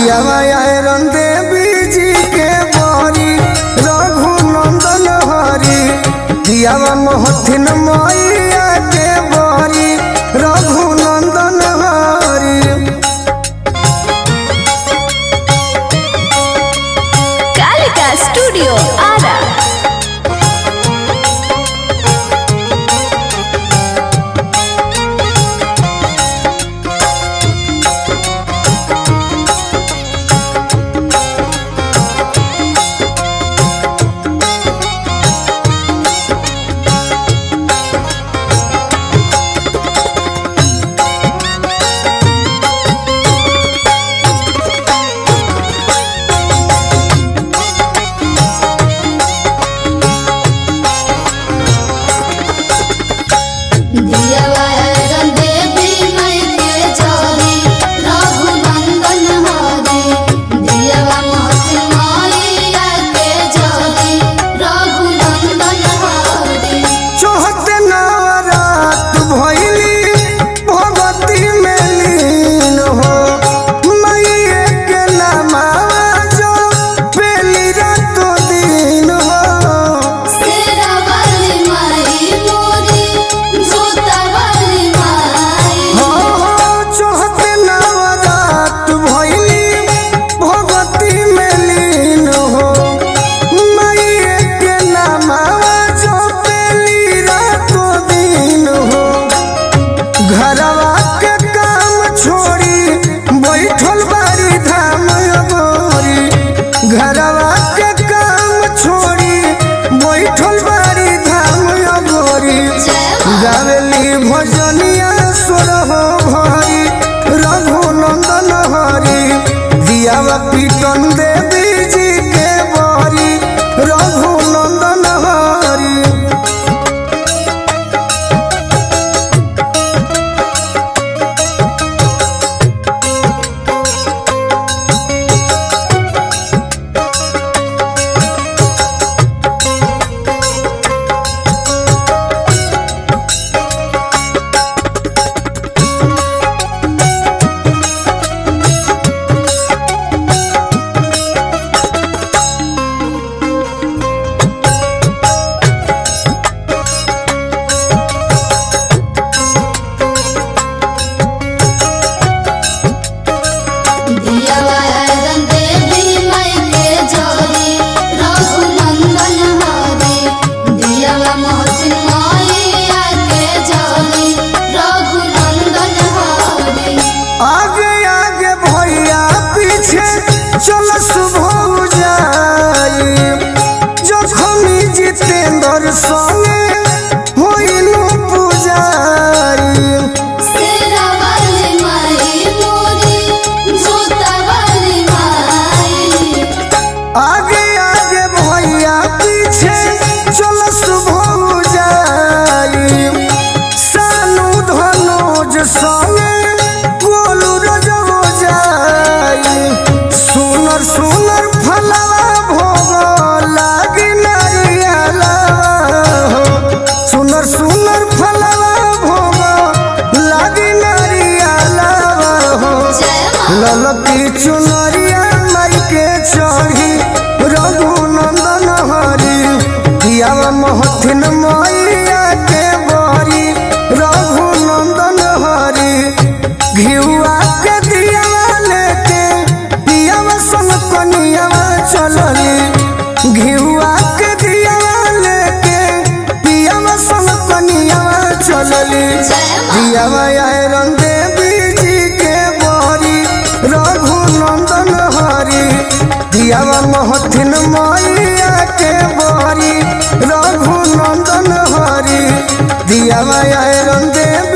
दियावा आयरन देवी जी के बरी रघुनंदन हरि दियावा मोहथिन मैया के बरी रघुनंदन हरि कालिका स्टूडियो आरा दियवायरन देवी मई के चली रघुनंदन हरि दियवा मोहती मैया के चली रघुनंदन हरि चौहते नवरात भैली भगवती में लीन हो मैये के नमावा जो पेली रातो दिन हो शेरावाली माई मोरी जोतावाली माई हो हो चौहते नवरात भैली भगवती में लीन हो मैये के नमावा जो पेली रातो दिन हो घरवा के काम छोड़ी बैठल बारी धाम गोरी घरवा के काम छोड़ी बैठल बारी धाम गोरी गावेली भजनिया स्वर हो भरी रघुनंदन हरि दियावा पीटन देवी जी के बरी रघुनंदन हरि दियवायरन देवी मई के चली रघुनंदन हरि दियवा मोहती मैया के चली रघुनंदन हरि आगे आगे भैया पीछे चल सुबह जाई जखमी जितेंद्र संगे होइनु पुजारी शेरावाली माई मोरी जोतावाली माई आगे आगे भैया पीछे चल सुबह जाई सानू धनोज संगे गोलू रजबो जाई सुनर सुनर फलवा भोग लागी नारियला हो सुनर सुनर फलवा भोग लागी नारियला हो जय माँ ललकी चुनरिया माई के चढ़ी रघुनंदन हरि दियावा मोहथिन मैया के बरी रघुनंदन हरि घिउआ के दियावा लेके दियावा सन कनियावा चलली घिउआ के दियावा लेके दियावा सन कनियावा चलली दियावा आयरन देवी जी के बरी रघुनंदन हरि दियावा मोहथिन मैया के बरी रघुनंदन हरि दियावा आयरन देवी